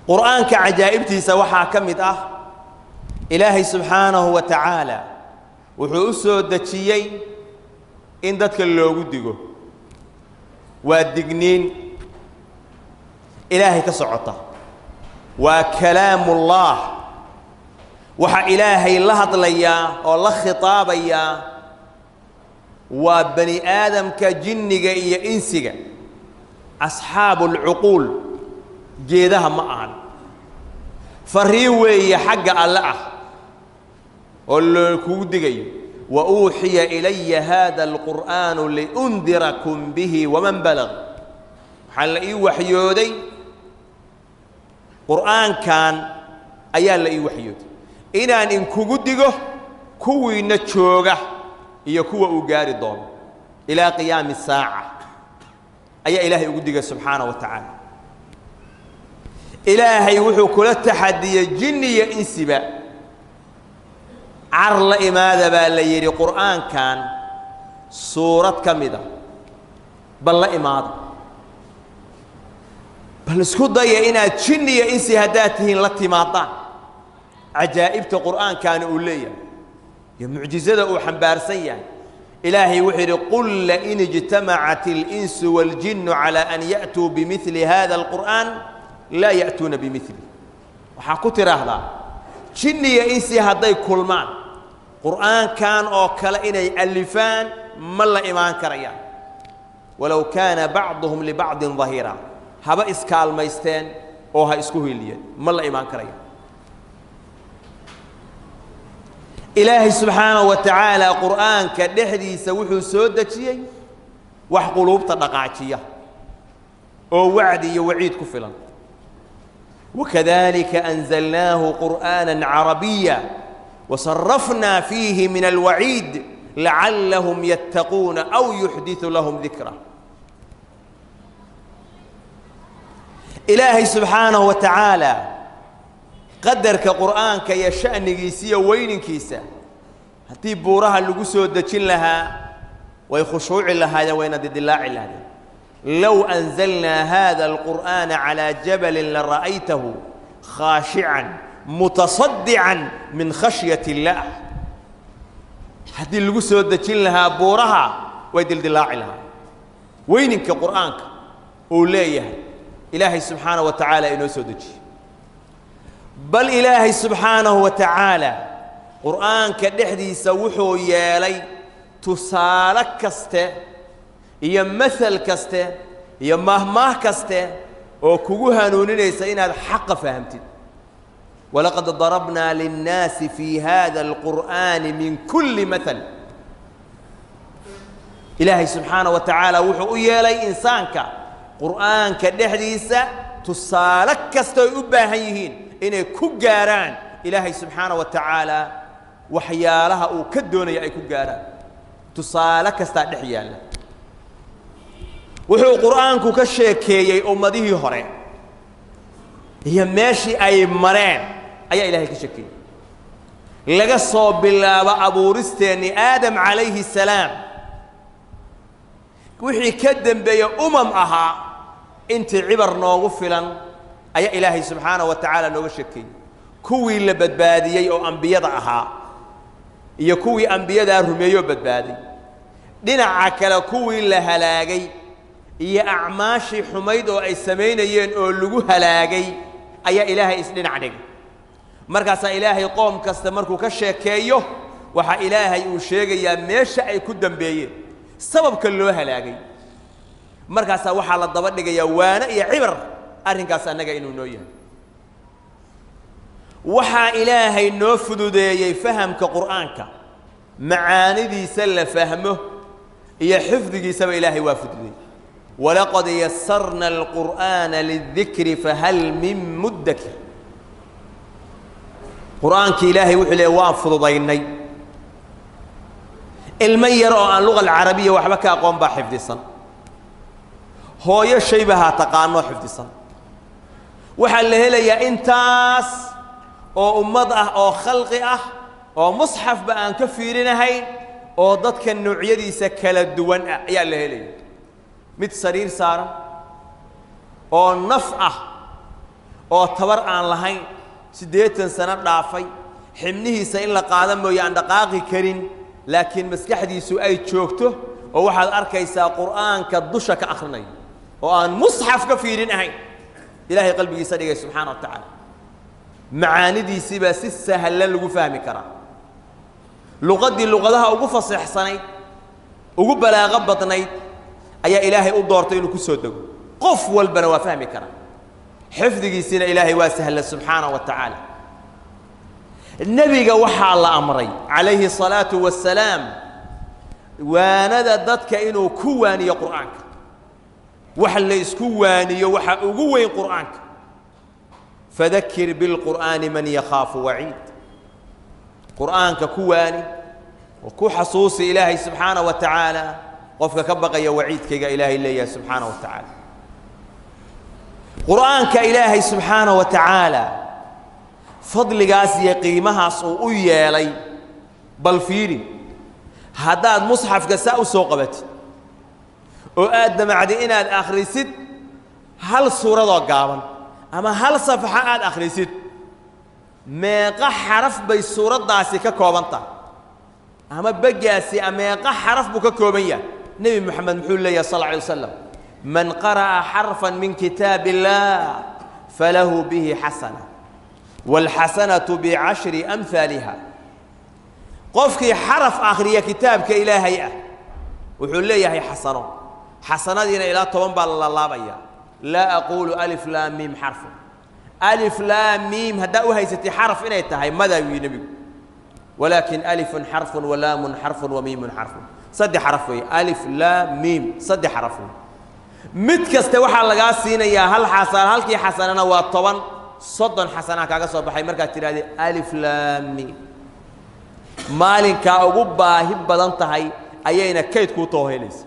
qur'aanka cajaa'ibtiisa waxaa ka mid ah ilaahay subxaanahu wa tacaala wuxuu u soo dejiyey in dadka loogu digo waa digniin ilaahay ka socota waa kalaamullaah waxaa ilaahay la hadlayaa oo la khitaabayaa waa bani aadamka jinniga iyo insiga asxaabu alcuquul geedaha ma ahan fariin weeye xagga alle ah oo loo kugu digayo wa uuxiya ilaya haada alqur'aanu liundirakum bihi waman balag waxaa la ii waxyooday qur'aankan ayaa la ii waxyooday inaan inkugu digo kuwiina jooga iyo kuwa uu gaari doono ilaa qiyaami saaca ayaa ilaahay ugu digay subxaana wa tacaala ilaahay wuxuu kula taxadiyey jinni iyo insiba car la imaada baa la yidhi qur'aankan suurad ka mida bal la imaada bal isku daya inaad jinni iyo insi haddaad tihiin la timaadaan cajaa'ibta qur'aankaani uu leeyahay iyo mucjizada uu xambaarsan yahay ilaahay wuxuu yidhi qul lain ijtamacat اlinsu wاljinu calى an ya'tuu bimili hada اlqur'an laa ya'tuuna bimili waxaa ku tidhaahdaa jinni iyo insi hadday kulmaan qur'aankan oo kale inay alifaan ma la imaan karayaan walow kaana bacduhum libacdin dahiira haba iskaalmaysteen oo ha isku hiliyeen ma la imaan karayaan ilaahay subxaanahu wa tacaala qur'aanka dhexdiisa wuxuu soo dejiyey wax quluubta dhaqaajiya oo wacdi iyo waciid ku filan wakadalika anzalnaahu qur'aana carabiya wasarafnaa fiihi min alwaciid lacallahum yattaquuna aw yuxdiثu lahum dikra ilaahay subxaanahu wa tacaala qadarka qur'aanka iyo sha'nigiisa iyo weyninkiisa haddii buuraha lagu soo dejin lahaa way khushuuci lahaayeen wayna didilaaci lahaayeen low anzalnaa hada alqur'aana calaa jabalin lara'aytahu khaashican mutasaddican min khashyat illaah haddii lagu soo dejin lahaa buuraha way dildilaaci lahaayeen weyninka qur'aanka uu leeyahay ilaahay subxaanaه wa tacaala inoo soo dejiyey bal ilaahay subxaanahu wa tacaala qur'aanka dhexdiisa wuxuu yeelay tusaale kaste iyo masal kaste iyo mahmaah kaste oo kugu hanuuninaysa inaad xaqa fahamtid walaqad darabnaa linnaasi fii hada alqur'aani min kulli maal ilaahay subxaanaه wa tacaala wuxuu u yeelay insaanka qur'aanka dhexdiisa tusaale kasta ay u baahan yihiin inay ku gaaraan ilaahay subxaana wa tacaala waxyaalaha uu ka doonaya ay ku gaaraan tusaale kastaa dhex yaalla wuxuu qur'aanku ka sheekeeyey ummadihii hore iyo meeshii ay mareen ayaa ilaahay ka sheekeeyey laga soo bilaabo abuuristeennii aadam calayhi salaam wixii ka dembeeye umam ahaa intii cibar noogu filan ayaa ilaahay subxaanaه wa tacaala nooga sheekeeyey kuwii la badbaadiyey oo ambiyada ahaa iyo kuwii ambiyadaa rumeeyoo badbaaday dhinaca kale kuwii la halaagay iyo acmaashii xumayd oo ay samaynayeen oo lagu halaagay ayaa ilaahay isdhinac dhigay markaasaa ilaahay qoom kasta markuu ka sheekeeyo waxaa ilaahay uu sheegayaa meesha ay ku dambeeyeen sababka loo halaagay markaasaa waxaa la daba dhigayaa waano iyo cibar arrinkaas annaga inuu noo yahay waxaa ilaahay noo fududeeyey fahamka qur'aanka macaanidiisa la fahmo iyo xifdigiisaba ilaahay waa fududeeyey walaqad yasarna alqur'aana lidikri fahal min muddakir qur'aankii ilaahay wuxuu leeyay waan fududaynay ilmo yar oo aan luga alcarabiya waxba ka aqoon baa xifdisan hooyo shaybahaa taqaanoo xifdisan waxaa la helayaa intaas oo ummad ah oo khalqi ah oo musxafba aan ka fiirinahayn oo dadka noocyadiisa kala duwan ah ayaa la helaya mid sariir saaran oo naf ah oo tabar aan lahayn siddeetan sano dhaafay xibnihiisa in la qaada mooye aan dhaqaaqi karin laakiin maskaxdiisu ay joogto oo waxaad arkaysaa qur'aanka dusha ka akhrinayo oo aan musxaf ka fiirin ahayn ilaahay qalbigiisa dhigay subxaana wa tacaala macaanidiisii baa si sahlan lagu fahmi karaa luqaddii luqadaha ugu faseexsanayd ugu balaaqo badnayd ayaa ilaahay u doortay inuu ku soo dego qof walbana waa fahmi karaa xifdigiisiina ilaahay waa sahla subxaana wa tacaala nebiga waxaa la amray calayhi الsalaatu wasalaam waanada dadka inuu ku waaniyo qur'aanka wax la isku waaniyo waxa ugu weyn qur'aanka fadakir biاlqur'aani man yakhaafu waciid qur'aanka ku waani oo ku xasuusi ilaahay subxaana wa tacaala qofka ka baqaya waciidkayga ilaahay leeyahay subxaana wa tacaala qur'aanka ilaahay subxaana wa tacaala fadligaas iyo qiimahaas uu u yeelay bal fiiri haddaad musxafka saa u soo qabatid oo aad damacdi inaad akhrisid hal suuradoo gaaban ama hal safxo aad akhrisid meeqa xaraf bay suuraddaasi ka kooban tahay ama beggaasi meeqa xaraf buu ka kooban yahay nebi moxamed muxuu leeyahay sal lla alay waslam man qara'a xarfan min kitaab illah falahu bihi xasana wاlxasanatu bicashri amhaaliha qofkii xaraf akhriya kitaabka ilaahay ah wuxuu leeyahay xasano xasanadiina ilaa toban baa la laalaabaya laa aquulu alif laa miim xarfun alif laa miim haddaa u haysatay xaraf inay tahay madaa yii nebigu walaakin alifun xarfun walaamun xarfun wamiimun xarfun saddex xaraf weeye alif laa miim saddex xaraf wey mid kaste waxaa lagaa siinayaa hal xasan halkii xasanana waa toban soddon xasanaa kaaga soo baxay markaad tidhahdee alif laa miim maalinkaa ugu baahi badan tahay ayayna kayd kuu toohelaysa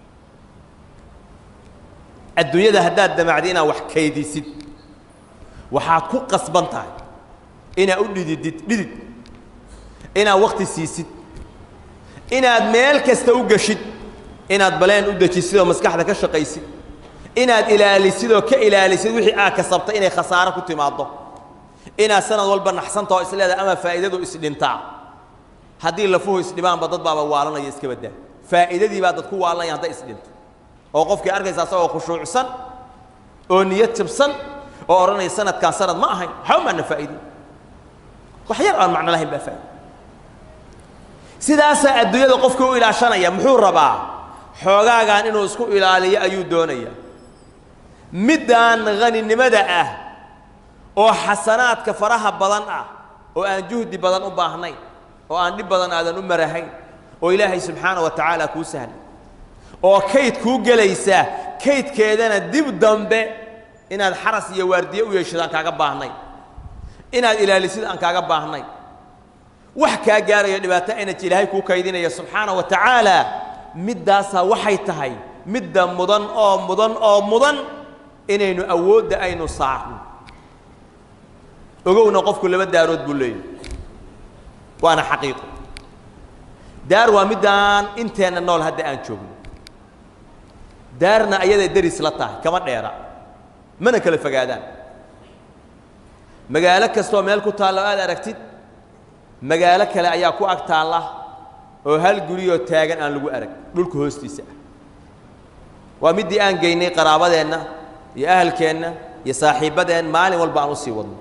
adduunyada haddaad damacdi inaad wax kaydisid waxaad ku qasban tahay inaad u dhididid dhidid inaad wakti siisid inaad meel kasta u geshid inaad baleen u dejisid oo maskaxda ka shaqaysid inaad ilaalisid oo ka ilaalisid wixii aad kasabtay inay khasaaro ku timaaddo inaad sanad walba naxsantao isleedahay ama faa'iidadu isdhintaa haddii lafuhu isdhimaanba dad baaba waalanaya iska baddaa faa'iidadii baa dad ku waalanaya hadday isdhinto oo qofkii arkaysa asagoo khushuucsan oo niyad jabsan oo odhanaya sanadkaan sanad ma ahayn waxba maana faa'iidin wax yar aan macno lahayn baa faa'iida sidaasaa adduunyada qofka u ilaashanaya muxuu rabaa xoogaagan inuu isku ilaaliyo ayuu doonaya middaan haninimada ah oo xasanaadka faraha badan ah oo aan juhdi badan u baahnayn oo aan dhib badan aadan u marahayn oo ilaahay subxaana wa tacaala kuu sahlay oo kayd kuu gelaysa kaydkeedana dib dambe inaad xaras iyo waardiye u yeeshid aan kaaga baahnayn inaad ilaalisid aan kaaga baahnayn wax kaa gaarayo dhibaato energy ilaahay kuu kaydinaya subxaana wa tacaala middaasaa waxay tahay midda mudan oo mudan oo mudan inaynu awoodda aynu saarno ogowna qofku laba daarood buu leeyahy waana xaqiiqo daar waa middaan inteenna nool hadda aan joogno daarna ayaday deris la tahay kama dheera mana kala fogaadaan magaalo kastoo meel ku taalla o aad aragtid magaalo kale ayaa ku ag taalla oo hal guriyoo taagan aan lagu arag dhulka hoostiisa ah waa middii aan geynay qaraabadeenna iyo ahalkeenna iyo saaxiibbadeen maalin walba aan u sii wadno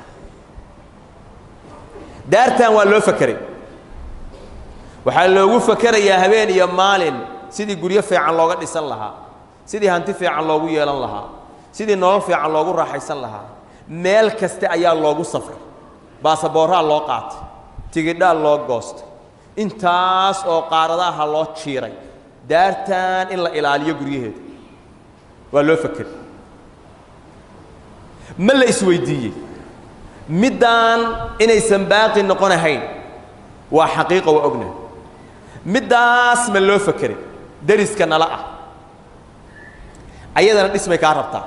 daartan waa loo fakeray waxaa loogu fakerayaa habeen iyo maalin sidii guryo fiican looga dhisan lahaa sidii hanti fiican loogu yeelan lahaa sidii nolol fiican loogu raaxaysan lahaa meel kaste ayaa loogu safray baasaboorraa loo qaatay tigidhaa loo goostay intaas oo qaaradaha loo jiiray daartan in la ilaaliyo guryaheeda waa loo fakeray ma la isweydiiyey middaan inaysan baaqi noqonahayn waa xaqiiqa waa ognahay middaas ma loo fakeray deriska nala ah ayadana dhismay kaa rabtaa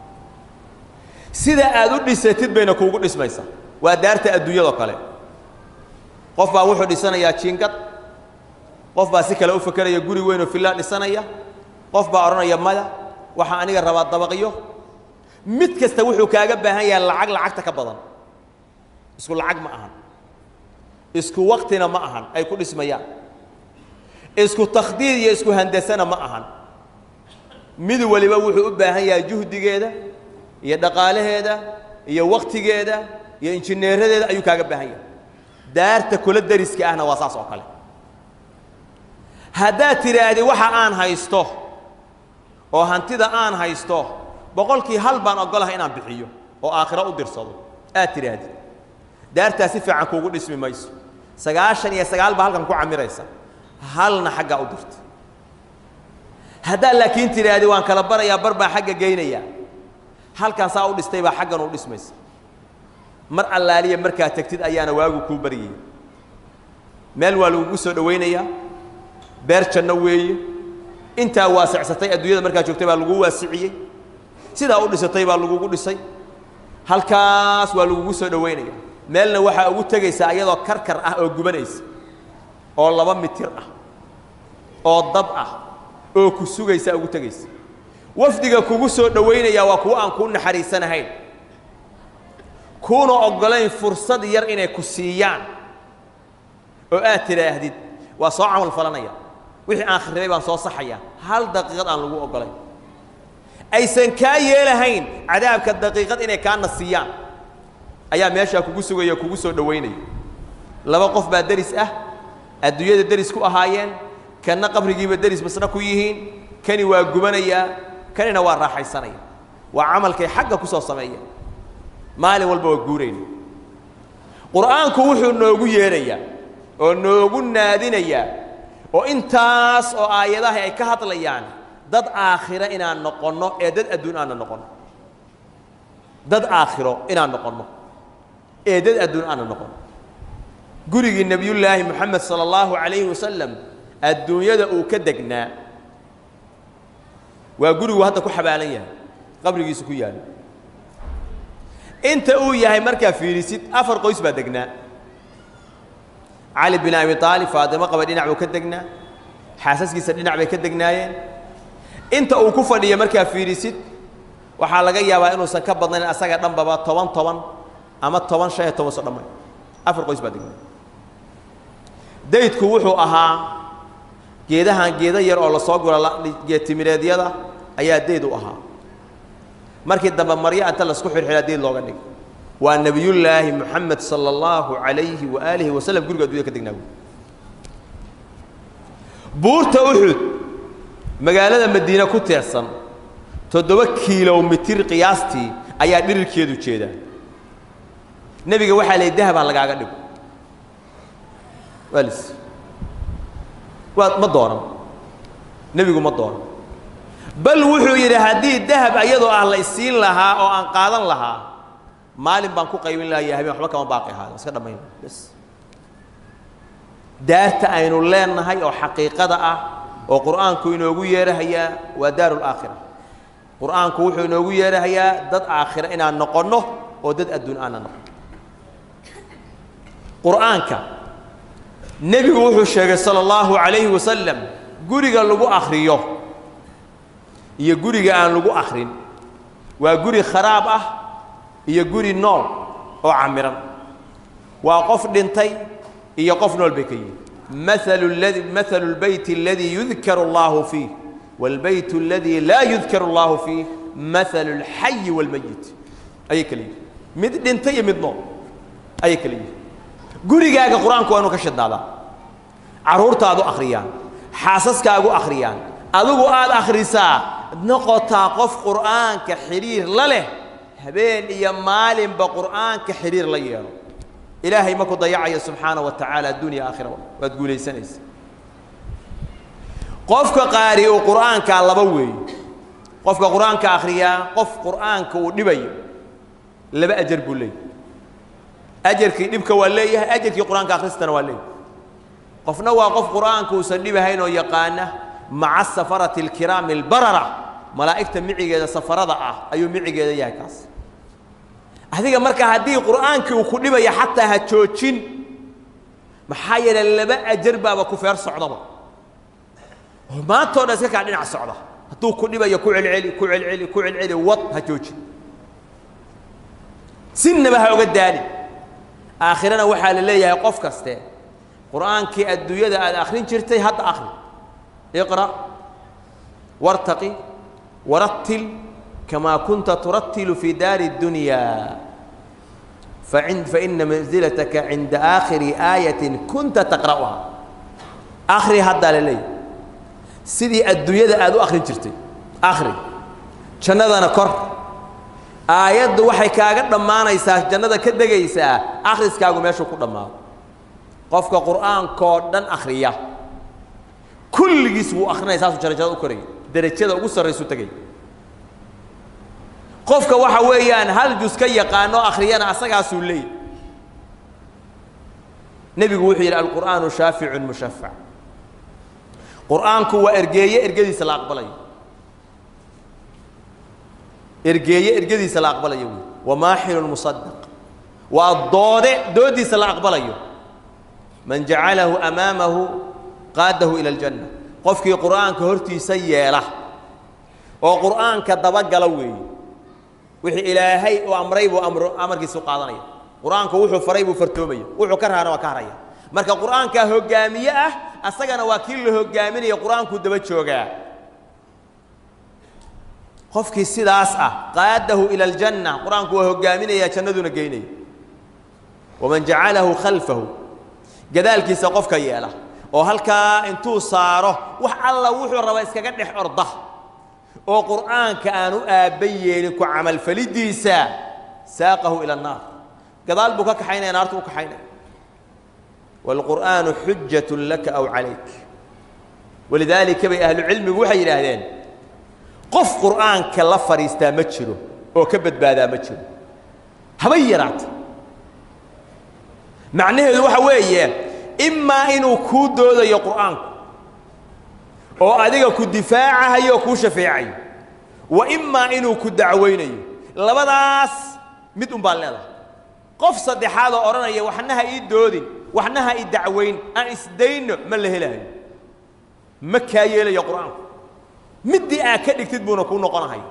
sida aad u dhisatid bayna kuugu dhismaysaa waa daarta adduunyadoo kale qof baa wuxuu dhisanayaa jiingad qof baa si kale u fakeraya guri weyn oo filaa dhisanaya qof baa odhanaya maya waxaa aniga rabaa dabaqyo mid kasta wuxuu kaaga baahan yahay lacag lacagta ka badan isku lacag ma ahan isku waktina ma ahan ay ku dhismayaan isku takhdiid iyo isku handasana ma ahan mid waliba wuxuu u baahan yahay juhdigeeda iyo dhaqaalaheeda iyo waktigeeda iyo injineeradeeda ayuu kaaga baahan yahay daarta kula dariska ahna waa saas oo kale haddaad tidhaahdi waxa aan haysto oo hantida aan haysto boqolkii hal baan ogolahay inaan bixiyo oo aakhiro u dirsado aad tidhaahdi daartaa si fiican kuugu dhismi mayso sagaashan iyo sagaal baa halkan ku camiraysa halna xaggaa u dirta haddaad laakiin tidhaahdi waan kala barayaa bar baan xagga geynayaa halkan saa u dhistay baa xaggan u dhismaysa mar allaaliya markaad tegtid ayaana waagu kuu baryaya meel waa lagugu soo dhowaynayaa beer janno weeye intaa waasicsatay adduunyada markaad joogtay baa lagu waasiciyey sidaa u dhisatay baa lagugu dhisay halkaas waa lagugu soo dhowaynaya meelna waxaa ugu tegaysaa iyadoo karkar ah oo gubanaysa oo laba mitir ah oo dab ah oo ku sugaysa ugu tegaysa wafdiga kugu soo dhowaynaya waa kuwo aan kuu naxariisanahayn kuuna oggolayn fursad yar inay ku siiyaan oo aad tidhaahdid waa soo camal falanaya wixii aan kharibay baan soo saxaya hal daqiiqad aan lagu oggolayn aysan kaa yeelahayn cadaabka daqiiqad inay kaana siiyaan ayaa meeshaa kugu sugaya kugu soo dhowaynaya laba qof baa deris ah adduunyada deris ku ahaayeen kanna qabrigiiba deris masna ku yihiin kani waa gubanayaa kanina waa raaxaysanaya waa camalkay xagga ku soo sameeya maalin walba waa guurayna qur'aanku wuxuu noogu yeedhayaa oo noogu naadinayaa oo intaas oo aayadaha ay ka hadlayaan dad aakhiro inaan noqonno ee dad adduun aanna noqonno dad aakhiro inaan noqonno ee dad adduun aanna noqonno gurigii nebiyullaahi moxamed sala allahu calayhi wasalam adduunyada uu ka degnaa waa gurigu hadda ku xabaalan yahay qabrigiisu ku yaalo inta uu yahay markaa fiirisid afar qoys baa degnaa cali bin abi aalib faatimo qaba dhinac buu ka degnaa xaasaskiisa dhinac bay ka degnaayeen inta uu ku fadhiyo markaa fiirisid waxaa laga yaabaa inuusan ka badnayn asaga dhanbaba toban toban ama toban shan iyo toban so dhamay afar qoys baa degnaa daydku wuxuu ahaa geedahan geeda yar oo lasoo guro geedtimireedyada ayaa dayd u ahaa markii dambe maryo inta lasku xirxiraa dayd looga dhigay waa nebiyullaahi moxamed sala allahu calayhi waaalihi wasalam guriga addunya ka degnaa buurta uxud magaalada madiine ku teersan toddoba kilomitir qiyaastii ayaa dhirirkeedu jeedaa nebiga waxaa la dahabaa lagaaga dhigo waa lis waa ma doonan nebigu ma doonan bal wuxuu yidhi haddii dahab ayadoo ah la isiin lahaa oo aan qaadan lahaa maalin baan ku qaybin lahayo habeen waxba kama baaqi ahaado iska dhammayn bas daarta aynu leenahay oo xaqiiqada ah oo qur'aanku inoogu yeerahayaa waa daaru laakhira qur'aanku wuxuu inoogu yeerahayaa dad aakhira inaan noqonno oo dad adduun aanna noqon qur'aanka nebigu wuxuu sheegay sala allahu calayhi wasalam guriga lagu akhriyo iyo guriga aan lagu akhrin waa guri kharaab ah iyo guri nool oo camiran waa qof dhintay iyo qof nool bay ka yihin maalu ladi maalu lbeyti aladii yudkaru allahu fiih wاlbayt اladii laa yudkaru allahu fiih maalu اlxayi wاlmayit ayay kala yihin mid dhintay iyo mid nool ayay kala yihin gurigaaga qur-aanku waa inu ka shidnaadaa carruurtaadu akhriyaan xaasaskaagu akhriyaan adigu aad akhrisaa noqotaa qof qur'aanka xidhiir la leh habeen iyo maalinba qur'aanka xidhiir la yeelo ilaahay ma ku dayacayo subxaana wa tacaala addunya aakhiraba waad guulaysanaysa qofka qaari uu qur'aankaa laba weeye qofka qur'aanka akhriyaa qof qur'aanka uu dhibayo laba ajar buu leeyahy ajarkii dhibka waa leeyahay ajarkii qur'aanka akhristana waa leeyahay qofna waa qof qur'aanka uusan dhibahayn oo yaqaana maca safarati alkiraami albarara malaa'igta micigeeda safarada ah ayuu micigeeda yahay kaas adiga marka haddii qur'aankii uu ku dhibaya xataa ha joojin maxaa yeelay laba ajar baaba ku feer socdaba maantao dhan iska kaa dhinac socda hadduu ku dhibayo ku celceli ku celceli ku celceli wad ha joojin sinnaba ha oga daali aakhirana waxaa la leeyahay qof kaste qur'aankii adduunyada aad akhrin jirtay hadda akhri iqra' wartaqi warattil kamaa kunta turattilu fii daari اddunya fain faina manzilataka cinda aakhiri aayatin kunta taqra'uha akhri haddaa la leeyahay sidii adduunyada aad u akhrin jirtay akhri jannadana kor aayaddu waxay kaaga dhammaanaysaa jannada ka degaysaa akhriskaagu meeshuu ku dhammaado qofka qur'aankoo dhan akhriya kulligiis wuu akhrinaya saasuu jarajada u koraya derajada ugu sarraysu tegay qofka waxa weeyaan hal jus ka yaqaano akhriyana asagaasuu leey nebigu wuxuu yidhi alqur'aanu shaaficun mushafac qur'aanku waa ergeeye ergadiisa la aqbalayo ergeeye ergadiisa la aqbalayo wey wamaaxilun musadaq waa doode doodiisa la aqbalayo man jacalahu amaamahu qaadahu ila aljanna qofkii qur'aanka hortiisa yeela oo qur'aanka dabagala weeye wixii ilaahay uu amray buu amro amarkiisa u qaadanaya qur'aanku wuxuu faray buu fartoomaya wuxuu ka raana waa ka haraya marka qur'aankaa hoggaamiye ah asagana waa kii la hoggaaminaya qur'aankuu daba joogaa qofkii sidaas ah qaadahu ila aljanna qur-aanku waa hoggaaminaya jannaduna geynaya waman jacalahu khalfahu gadaalkiisa qofka yeela oo halkaa intuu saaro wax alla wuxuu raba iskaga dhex orda oo qur'aanka aan u aabba yeelin ku camalfalidiisa saaqahu ila annaar gadaal buu ka kaxaynaya naartu u kaxaynaya waalqur'aanu xujatun laka aw calayk walidaalika bay ahlucilmigu waxay yidhaahdeen qof qur'aanka la fadhiistaa ma jiro oo ka badbaadaa ma jiro haba yaraata macnaheedu waxa weeye imaa inuu kuu doodayo qur'aanku oo adiga ku difaacahayo oo kuu shafeecayo wa imaa inuu ku dacwaynayo labadaas mid un baan leedahay qof saddexaad oo odhanaya waxna ha ii doodin waxna ha ii dacwayn aan isdayno ma la helahayo ma kaa yeelayo qur'aanku middii aad ka dhigtid buuna kuu noqonahaya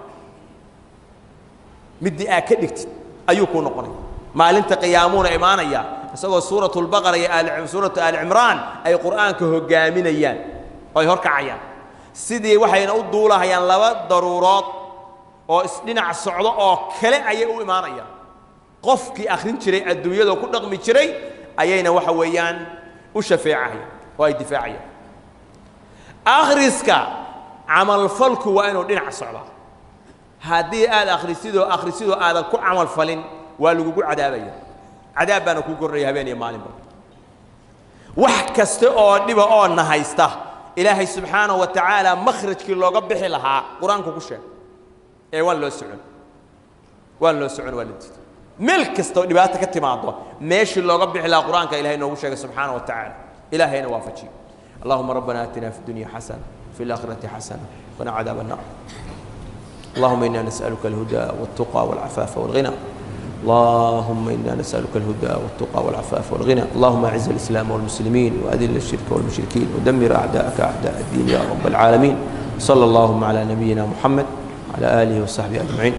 middii aad ka dhigtid ayuu kuu noqonaya maalinta qiyaamuuna imaanaya isagoo suuratu lbaqara iyo aali suuratu aali cimraan ay qur'aanka hoggaaminayaan oo ay horkacayaan sidii waxayna u duulahayaan laba daruurood oo isdhinac socdo oo kale ayay u imaanayaan qofkii akhrin jiray adduunyada ku dhaqmi jiray ayayna waxa weeyaan u shafeecahayaan oo ay difaacayaan akhriska camalfalku waa inuu dhinac socdaa haddii aad akhrisidoo akhrisidoo aadan ku camalfalin waa lagugu cadaabaya cadaab baana kuu kornaya habeen iyo maalinba wax kasta oo dhiba oo na haysta ilaahay subxaanahu wa tacaala makhrajkii looga bixi lahaa qur-aanku ku sheeg ee waan loo socon waan loo socon waa la diiday meel kasta oo dhibaato ka timaado meeshii looga bixi lahaa qur-aanka ilahay noogu sheegay subxaanahu wa tacaala ilaahayna waafajiyo allahuma rabbana aatina fi dunya xasana في الآخرة حسنة وقنا عذاب النار اللهم إنا نسألك الهدى والتقى والعفاف والغنى اللهم إنا نسألك الهدى والتقى والعفاف والغنى اللهم أعز الإسلام والمسلمين وأذل الشرك والمشركين ودمر أعداءك أعداء الدين يا رب العالمين صلى اللهم على نبينا محمد وعلى آله وصحبه أجمعين